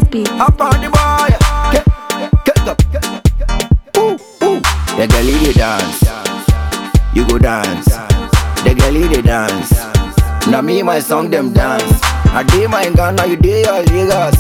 beat. Up on the boy. Get, get up. Ooh, ooh. The girlie they dance. You go dance. The girlie they dance. Now me my song them dance. I day my Ghana, you day your Lagos.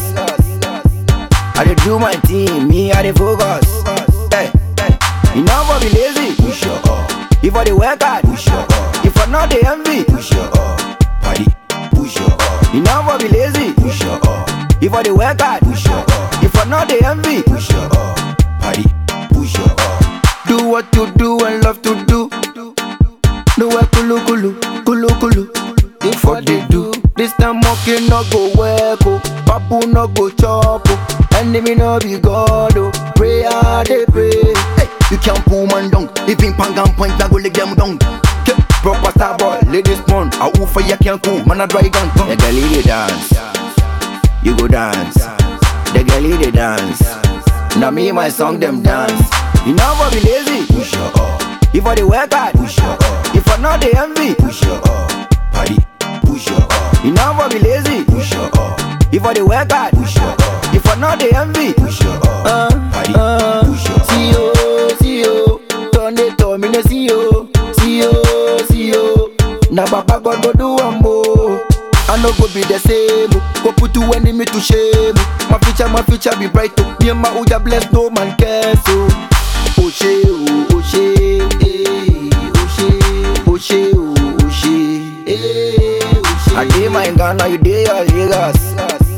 I dey do my thing, me I dey focus. Hey, hey. You never be lazy. Push your up. If I dey work hard, push your up. If I not dey envy, push your up. Party, push your up. You never be lazy. Push your up. If I dey work hard, push your up. If I not dey envy, push your up. Party, push your up. Do what you do and love to do. No way kulu kulu, kulu kulu. If what they do, this time monkey no go work oh, papu no go chop oh, enemy no be God oh. Prayer they pray. Hey, you can't pull man down. If in pang and point, I go leg them down. Ke, Proper star boy, ladies mon. I woo for ya can't cool, man I dry gun. The girlie they dance, you go dance. The girlie they dance. Now me my song them dance. You never be lazy. Push your up. If I dey work hard, push your up. If I not dey envy, push your up. Party, push your up. You never be lazy. Push your up. If I dey work hard, push your up. If I not dey envy, push your up. Uh, Party, uh, push your up. See you, see you. Turn it to me, no see you. See you, see you. Now Baba God go do one more. I no go be the same. oh. Go put two enemy to shame. oh. My future, my future be bright. Oh. Me and my Uja bless, no man cares. Oh, oh she, oh, oh she, eh, oh she, oh she, oh, oh she, eh, oh she. I dey my Ghana, you dey your Lagos.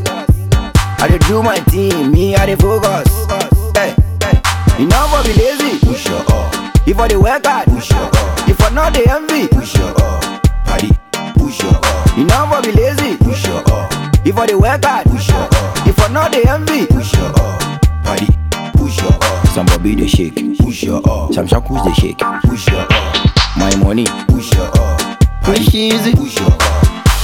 I dey do my thing, me I dey focus. Hey, hey. You never be lazy. Push your up. If I dey work hard, push your up. If I not dey envy, push your up. Party, push your up. You never be lazy. Push your up. If I dey work hard, push your up. If I not dey envy, push your up. Party, push your up. Some Bobby they shake, push your up. Some Shakus they shake, push your up. My money, push your up. Push easy, push your up.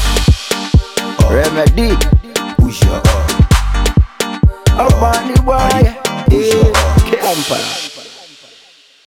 Remedy, push your up. Up on the boy, yeah. Empire.